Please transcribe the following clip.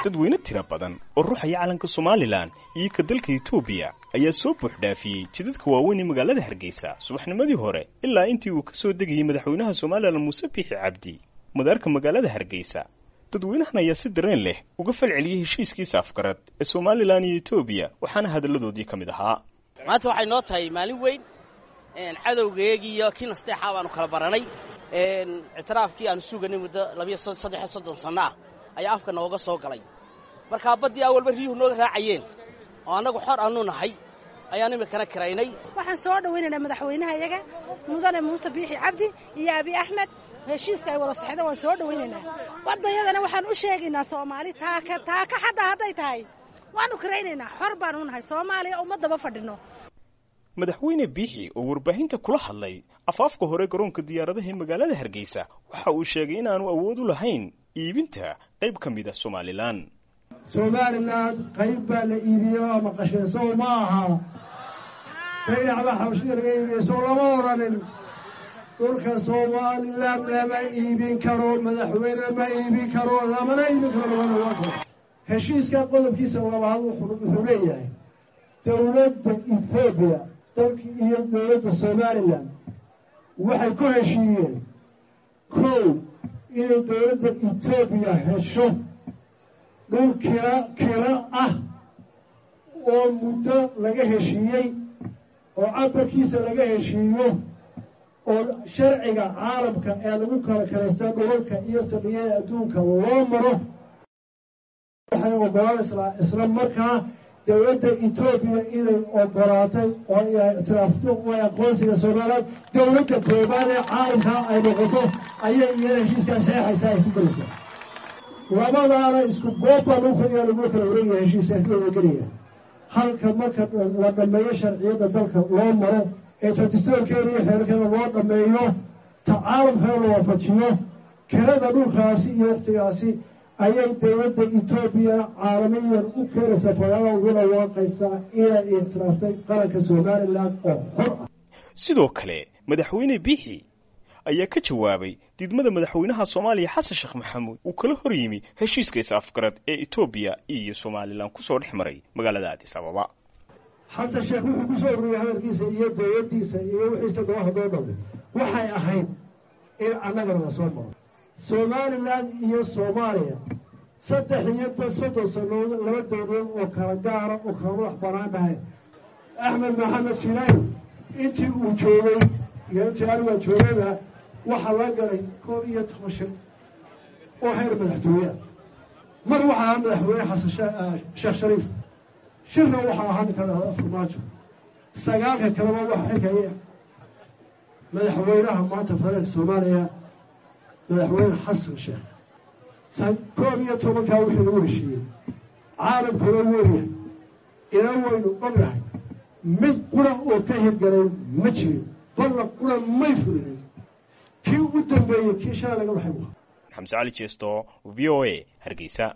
dadweyne tiro badan oo ruuxaya calanka somalilan iyo ka dalka etoobiya ayaa soo buuxdhaafiyey jidadka waaweyn ee magaalada hargeysa subaxnimadii hore ilaa intii uu ka soo degayey madaxweynaha somalilan muuse biixi cabdi madaarka magaalada hargeysa dadweynahan ayaa si dareen leh uga falceliyey heshiiskiisa afgarad ee somalilan iyo etoobiya waxaana hadalladoodii ka mid ahaa maanta waxay noo tahay maalin weyn cadowgeegii iyo kii nasteexaa baanu kala baranay ictiraafkii aanu suganay muddo labiyo saddexiyo soddon sanno ah ayaa afka nooga soo galay markaa baddii awalba riyuhu nooga raacayeen oo annagu xor aanu nahay ayaan iminkana kiraynay waxaan soo dhowaynaynaa madaxweynaha iyaga mudane muuse biixi cabdi iyo abi axmed heshiiska ay wada saxdeen waan soo dhowaynaynaa baddayadana waxaan u sheegaynaa soomaali taaka taaka xataa hadday tahay waanu kiraynaynaa xor baanu nahay soomaaliya ummaddaba fadhino madaxweyne biixi oo warbaahinta kula hadlay afaafka hore garoonka diyaaradaha ee magaalada hargeysa waxa uu sheegay inaanu awood u lahayn iibinta qayb ka mid a somalilan somalilan qayb baa la iibiye oo maqasheen sow ma aha saydacba xabashida laga iibiye sow lama odhanin dhulka somalilan lama iibin karo madaxweyne ma iibin karo lamana iibin karo lamana waa karo heshiiska qodobkiisa labaad wuxuu leeyahay dowladda ethoobiya dalki iyo dowladda somalilan waxay ku heshiiyeen kow inay dowladda etoobiya hesho dhul kila kila ah oo muddo laga heshiiyey oo cabarkiisa laga heshiiyo oo sharciga caalamka ee lagu kala kalaysta dhulalka iyo saldhigyada adduunka loo maro waxay ogolaan isla markaa dowladda etoobiya inay ogolaatay oo ay ictiraafto oo aqoonsiga somaliland dowladda koobaad ee caalamka ay noqoto ayay iyana heshiiskaa saxeixaysa ay ku gelaysaa labadaana isku goobbaa lagu kaliyaa lagu kala wareegaya heshiiskaasi la wadagelaya halka marka la dhammeeyo sharciyadda dalka loo maro ee tradistoorkeena iyo xeerkeena loo dhammeeyo ta caalamkana la waafajiyo kelada dhulkaasi iyo wakhtigaasi ayay dowladda etoobiya caalamiyan u keenaysaa fagaada uguna waaqaysaa inay ictiraaftay qaranka somalilan oo xor ah sidoo kale madaxweyne biixi ayaa ka jawaabay diidmada madaxweynaha soomaaliya xasan sheekh maxamuud uu kala hor yimi heshiiska is-afgarad ee etoobiya iyo somalilan kusoo dhex maray magaalada addis ababa xasan sheekh wuxuu ku soo ururiyey hadalkiisa iyo dowladdiisa iyo wixiista dabahadoo dhambe waxay ahayd in annagana la soo maro somalilan iyo soomaaliya saddex iyo soddon sannadood laba dowladood oo kala gaara oo kala madax banaan dhahay axmed maxamed sinaayi intii uu joogay intii anigaa joogayba waxaa la galay koob iyo toban shir oo heer madaxtooyeah mar waxaa ahaa madaxweyne xasan sheekh shariif shirna waxaa ahaa ninka dhahda farmaajo sagaalka kaleba waxa xilkaya madaxweynaha maanta federaalka soomaaliya madaxweyne xasan sheekh koob iyo tobankaa wixii lagu heshiiyey caalamkuna weeryahay ina waynu ognahay mid qura oo ka hirgalay ma jirin balla qura may fulinin kii u dambeeyey kii shalay laga baxay xamse cali jeesto v o a hargeysa